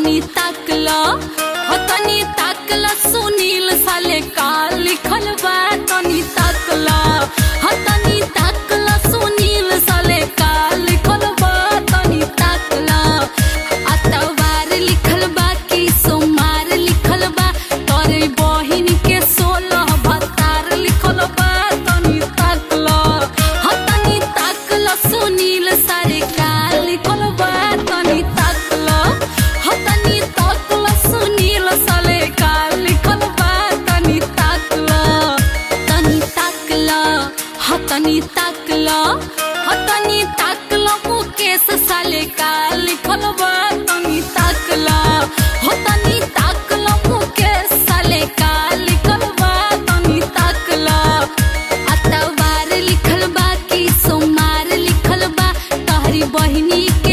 तनी ताकला हो तनी ताकला सुनील साले का लिखल बा तनी ताकला हो तनी ताकला सुनील साले का लिखल बा तनी ताकला अतवार लिखल बा कि सोमवार लिखल बा तोरे बहिन के सोलह भतार लिखल बा तनी ताकला हो तनी ताकला सुनील सारे का लिखल बा तनी ताकला हो तनी ताकला सुनील साले का लिखल बा तनी ताकला तनी ताकला हो तनी ताकला हो तनी ताकला मुकेश साले का लिखल बा तनी ताकला हो तनी ताकला मुकेश साले का लिखल बा तनी ताकला अतवार लिखल बा कि सोमवार लिखल बा तहरी बहिनी के